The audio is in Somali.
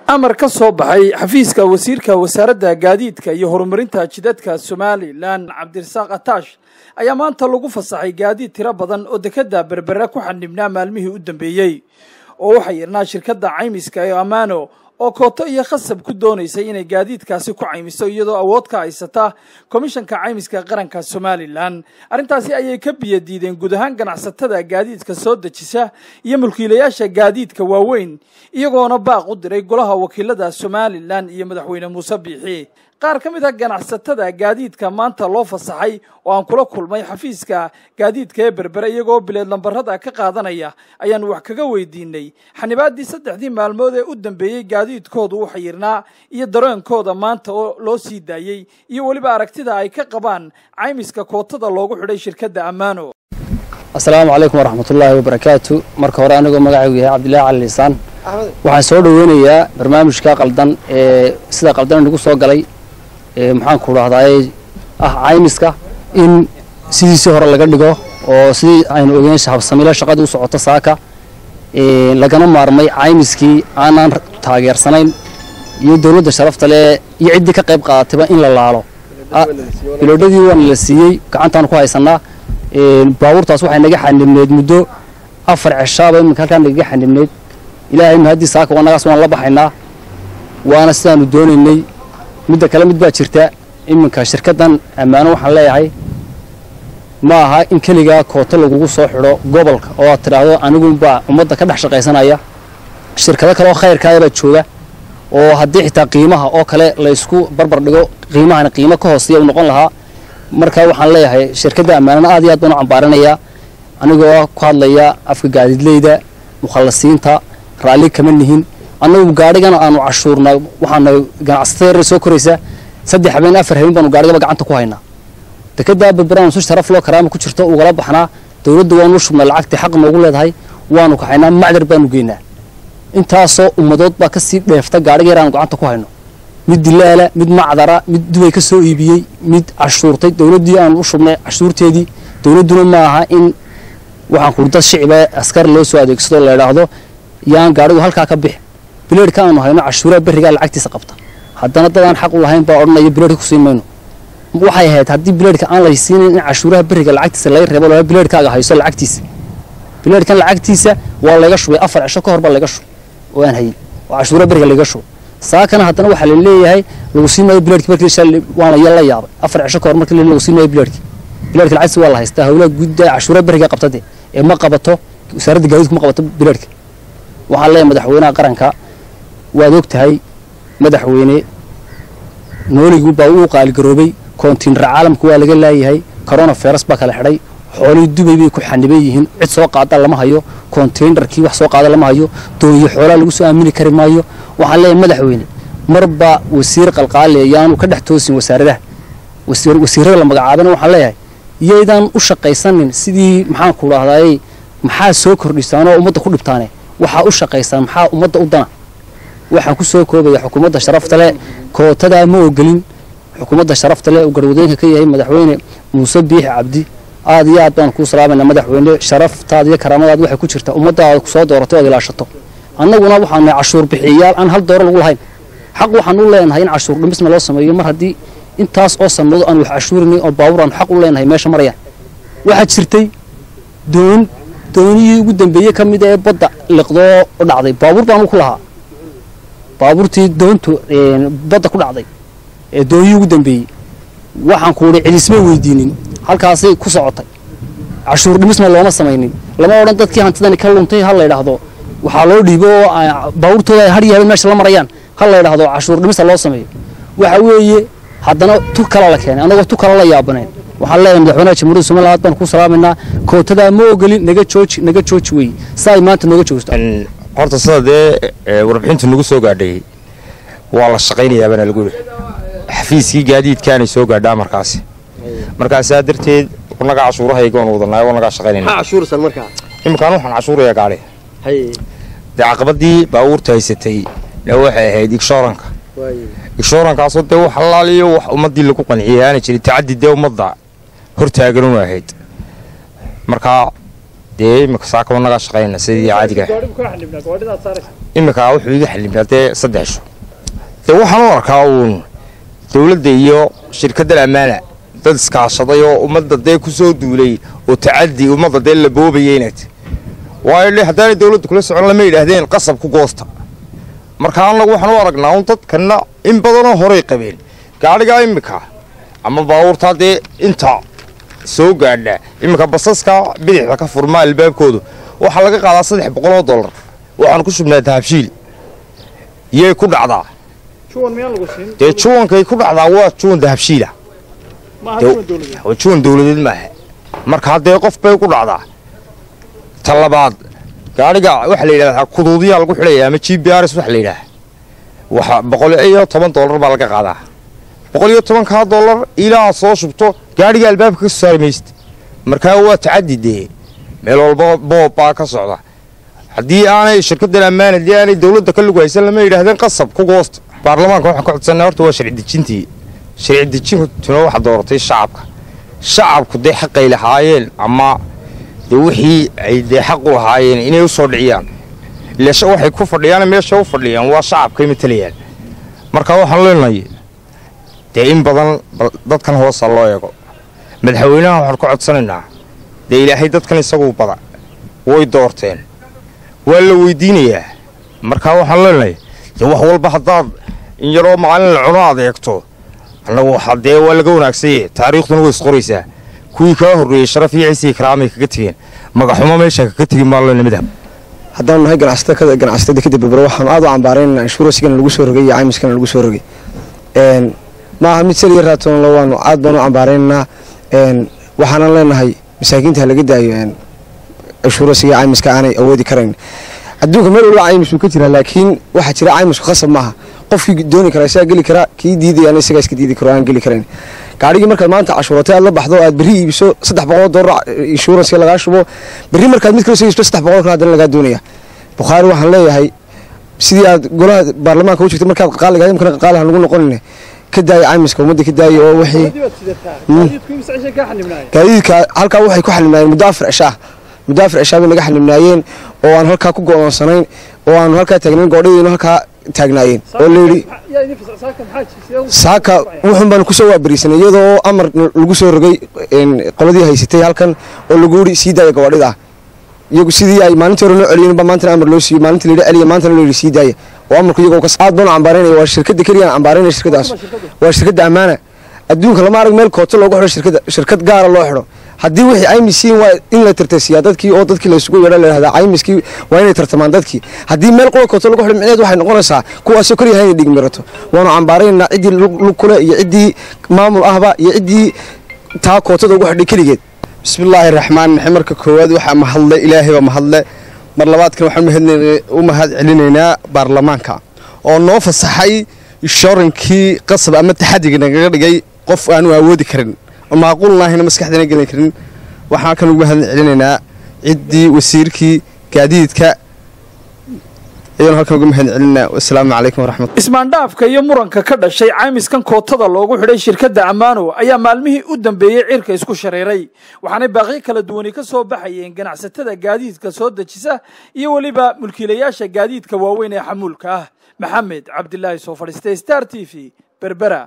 amar ka soo baxay xafiiska wasiirka wasaaradda gaadiidka iyo horumarinta jidadka somalilan cabdirasaaq ataash ayaa maanta lagu fasaxay gaadiid tiro badan oo dekadda berbere ku xanibnaa maalmihii u dambeeyey oo waxaa yirnaa shirkadda caymiska ee ammaano oo kooto iyo khasab ku doonaysay inay gaadiidkaasi ku caymiso iyadoo awood ka haysata komishanka caymiska qaranka somalilan arrintaasi ayay ka biyo diideen guud ahaan ganacsatada gaadiidka soo dejisa iyo mulkiilayaasha gaadiidka waaweyn iyagoona baaq u diray golaha wakiilada somalilan iyo madaxweyne muuse biixi qaar ka mid a ganacsatada gaadiidka maanta loo fasaxay oo aan kula kulmay xafiiska gaadiidka ee berbere iyagoo bileed lambarada ka qaadanaya ayaan wax kaga weydiinay xanibaaddii saddexdii maalmood ee u dambeeyey gaadiidkoodu u xayirnaa iyo dareenkooda maanta oo loo sii daayey iyo weliba aragtida ay ka qabaan caymiska kootada loogu xidhay shirkadda ammaano asalaamu calaykum waraxmatullaahi wabarakaatu marka hore anigoo magacaygu yahay cabdillahi cali liisaan waxaan soo dhoweynayaa barnaamijka qaldan ee sida qaldan inagu soo galay maxaan ku dhahdaay ah caymiska in sidiisii hore laga dhigo oo sidii aynu ogeyn habsamiilo shaqadii u socoto saaka lagana maarmay caymiskii aanaan taageersanayn iyo dowladda sharafta leh iyo ciddii ka qayb qaadatayba in la laalo biloodhadii waana la siiyey gacantaan ku haysanaa baabuurtaas waxay naga xanibneyd muddo afar ceshaaba iminka halkaa nagaga xanibneyd ilaahay mahadii saaka wanagaas waan la baxaynaa waana sidaanu doonaynay midda kale mid baa jirta iminka shirkaddan ammaano waxaan leeyahay ma aha in keligaa kooto lagugu soo xidho gobolka oo aad tidhaahdo aniguunbaa ummadda ka dhex shaqaysanaya shirkado kaleoo khayrkaayabaa jooga oo haddii xitaa qiimaha oo kale laysku barbar dhigo qiimahana qiimo ka hooseeya uu noqon lahaa marka waxaan leeyahay shirkadda ammaanana aad iyo aad baan u cambaaranayaa anigoo ku hadlaya afka gaadiidleyda mukhallasiinta raalli kama nihin annagu gaadhigana aanu cashuurna waxaana ganacsatada yarar soo koraysaa saddex habeen afar habeen baanu gaadhigaba gacanta ku haynaa dekeddaa berberaanu si sharaf loo karaama ku jirto ugala baxnaa dowladda waanu shubnaa lacagtii xaq noogu leedahay waanu kaxaynaa macdar baanu geynaa intaasoo ummadood baa kasii dheefta gaadhiga yar aanu gacanta ku hayno mid dilaala mid macdara mid dubay ka soo iibiyey mid cashuurtay dowladdii aanu u shubnay cashuurteedii dowladduna ma aha in waxaan kuri dad shiciba askar loo soo adeegsado la idhaahdo yaan gaadhigu halkaa ka bixi bileedhka aanu hayno cashuuraha berrigaa lacagtiisa qabta haddana dadaan xaq u lahayn baa odhanaya bileedhka ku siin mayno waxay ahayd haddii bileedhka aan la siinayn in cashuuraha berriga lacagtiisa laga reebo laa bileedhkaaga hayso lacagtiisa bileedhkan lacagtiisa waa layga shubay afar cisho ka hor baa layga shubay oo aan hayin oo cashuuraha berriga layga shubay saakana haddana waxaa la leeyahay lagu siin maayo bileedhki markii waana ya la yaabay afar cisho ka hor markii lagu siin maayo bileedhki bileedhka lacagtiisa waa la haystaa hawlaha gudda cashuuraha berriga qabtade ee ma qabato wasaaradda gaadiidku ma qabato bileedhka waxaan leeyahay madaxweynaha qaranka waad og tahay madaxweyne nooligii baa uu qaaligaroobay koontiinara caalamka waa laga laayahay corona virus baa kala xidhay xoolihii dubay bay ku xaniban yihiin cid soo qaada lama hayo konteinarkii wax soo qaada lama hayo dooniyo xoolaa lagu soo aamini kari maayo waxaan leeyahay madaxweyne marba wasiir qalqaale yaanu ka dhex toosin wasaaradaha wasiirada la magacaabana waxaan leeyahay yaydaan u shaqaysanin sidii maxaan ku dhahdaayey maxaa soo kordhisaanoo ummadda ku dhibtaane waxaa u shaqaysaan maxaa ummadda u dana waxaan ku soo koobaya xukuumadda sharafta leh kootadaa ma ogelin xukuumadda sharafta leh uu garwadooyinka ka yahay madaxweyne muuse biixi cabdi aad iyo aad baan kuu salaamayna madaxweyne sharaftaada iyo karaamadaad waxay ku jirtaa ummaddaada kusoo dooratay oad ilaashato annaguna waxaan nahay cashuur bixiyayaal aan hal dooro lagu lahayn xaq waxaan u leenahay in cashuur dhimisna loo sameeyo mar haddii intaas oo sanado aan wax cashuurinay oo baabuur aan xaq u leenahay meesha marayaan waxaa jirtay doon doonihii ugu dambeeyey ka mid ee badda liqdoo dhacday baabuur baanu ku lahaa baabuurtii doontu badda ku dhacday ee doonyihii ugu dambeeyey waxaan ku udhi cilisma weydiinin halkaasay ku socotay cashuur dhimisna looma samaynin lama odhan dadkii hantidani ka luntay ha la ydhaahdo waxaa loo dhiibo oo baabuurtooda ay hadhiya habeen meesha la marayaan ha la ydhaahdo cashuur dhimista loo sameeyo waxa weeye haddana tu kala la keenay annagoo tu kala la yaabaneen waxaan leeyahay madaxweynaha jamhuuriyadda somaliland aad baan ku salaamaynaa kootadaa ma ogolin naga jooji naga jooji weeye saa ay maanta nooga joogto horta sida dee warbixintu nagu soo gaadhay waa la shaqaynayaa baana lagu yidhi xafiiskii gaadiidkaanay soo gaadhaa markaasi markaasaa darteed wanagaa cashuurahayga waan wadanaa wanagaa shaqaynayna iminkaan waxaan cashuurayaa gaadhi dee caqabadii baabuurta haysatay dee waxay ahayd igshooranka igshoorankaasoo dee wax allaaliyo wax ummaddii lagu qanciyay aana jirin tacaddi dee ummadda hortaaganuna ahayd markaa dee imika saaka wanagaa shaqaynayna sidii caadiga imika wuxuu iga xalimay dee saddex sho dee waxaan u arkaa uun dowladda iyo shirkaddan ammaana dad iskaashaday oo ummadda dee ku soo duulay oo tacadi ummadda dee la boobaya inaad waayo dhe haddaanay dowladda kula socon lama yidhaahdeen qasab ku goosta marka annagu waxaan u aragnaa un dadkanna in badanoo horay qabeen gaadhigaa imika ama baabuurtaa dee inta soo gaadha iminka basaska bidixda ka furmaa albaabkoodu waxaa laga qaadaa saddex boqoloo dollar waxaan ku shubnaa dahabshiil yay ku dhacdaa dee juwankay ku dhacdaa waa juwan dahabshiila juwan dowladeed maaha marka haddee qof bay ku dhacdaa ta labaad gaadhiga waxaa la yidhahdaa kuduudiyaa lagu xidhaya ama g b rs waxa la yidhaha waxa boqol iyo toban dollar baa laga qaadaa boqol iyo tobankaa dollar ilaa soo shubto gaadhiga albaabka ka soo saari maysid markaa waa tacadi dee meel walba boob baa ka socda haddii aanay shirkaddan ammaan haddii aanay dowladda ka lugu haysan lama yidhaahdeen qasab ku goosta baarlamaanka waxaan ka codsanay horta waa sharci dejintii sharci dejintuna waxa dooratay shacabka shacabku dee xaqay lahaayeen ama dee wixii ay dee xaq u lahaayeen inay u soo dhiciyaan ilaa waxay ku fadhiyaan meesha u fadhiyaan waa shacabkay matalayaan marka waxaan leenahay dee in badan dadkan hoosa loo eego madaxweynaha waxaan ka codsanaynaa dee ilaahay dadkan isaguu bada way doorteen waa la weydiinayaa markaa waxaan leenahay dee wax walba haddaad in yaroo maalin la cuno aad eegto annagu waxa dee waa laga wanaagsanyahe taariikhduna way isqoraysaa kuwii kaa horreeyey sharaf iyo ciisii karaamay kaga tegeen magaxumo meesha kaga tegi maalena madhab haddaanu nahay ganacsatada ganacsatada kadib berbera waxaanu aad u cambaaraynana inshuransigana lagu soo rogay iyo caymiskana lagu soo rogay maaha mid saliya raatoonlo waanu aad baanu u cambaaraynaynaa waxaanan leenahay masaakiinta ha laga daayo inshuransiga caymiska aanay awoodi karayn adduunka meel walba caymis uu ka jiraa laakiin waxaa jira caymisku khasab maaha qofkii dooni kara isagaa geli karaa kii diidayana isagaa iska diidi karo aan geli karayn gaadhigii markaad maanta cashuuratay aad la baxdo aad berri iibiso saddex boqol dollar inshuranska lagaa shubo berri markaad mid kale soo iibso saddex boqol kale haddana lagaa doonaya bukhaari waxaan leeyahay sidii aad golaha baarlamaanka u jirtay markaad qaaliga imkana qaaliha lagu noqonine ka daaya caymiska ummadda ka daaya oo wixii gaadiidka halkaa waxay ku xalimnaayeen muddo afar cishaa muddo afar cishaa bay naga xalimnaayeen oo aan halkaa ku go'oonsanayn oo aanu halkaa taagnayn goodhadiinu halkaa taagnaayeen oo layidhi saaka wuxun baanu kusoo waabariisanay iyadoo amar lagu soo rogay qoladii haysatay halkan oo lagu yidhi sii daaya gawaadhida iyagu sidii ay maalintii hore loo celiyeen ba maantana amar loo siiyo maalintii layidhi celiya maantana loo yidhi sii daaya oo amarku iyagoo kas aad baanu cambaaraynaya waa shirkadda keliyaan cambaaraynaya shirkadaas waa shirkadda ammaana adduunka lama arag meel kooto loogu xidho shirkadda shirkad gaara loo xidho haddii wixii caymiskiin waa in la tartasiyaa dadkii oo dadkii laysugu yeedha layhahdaa caymiskii waa inay tartamaan dadkii haddii meel qola kooto lagu xidho micneed waxay noqonaysaa kuwaasoo keliyaha inay dhigmirato waanu cambaaraynaa ciddii lug kule iyo ciddii maamul ahba iyo ciddii taa kootada ugu xidhay keligeed bismillaahi raxmaan raxiim marka koowaad waxaa mahadle ilaahay baa mahadle mar labaadkan waxaan u mahad celinaynaa baarlamaanka oo noo fasaxay inshoorankii qasab ama taxadiga nagaga dhigay qof aanu awoodi karin maaquulnaahina maskaxdana gelin karin waxaan kan ugu mahad celinaynaa ciddii wasiirkii gaadiidka ayaan halkan uga mahad celinaa wasalaamu calaykum waraxmat ismaandhaafka iyo muranka ka dhashay caymiskan kootada loogu xidhay shirkadda ammaano ayaa maalmihii u dambeeyey cirka isku shareeray waxaanay baaqyo kala duwani ka soo baxayeen ganacsatada gaadiidka soo dejisa iyo weliba mulkiilayaasha gaadiidka waaweyn ee xamuulka ah maxamed cabdilaahi soo fadhiistay star t v berbera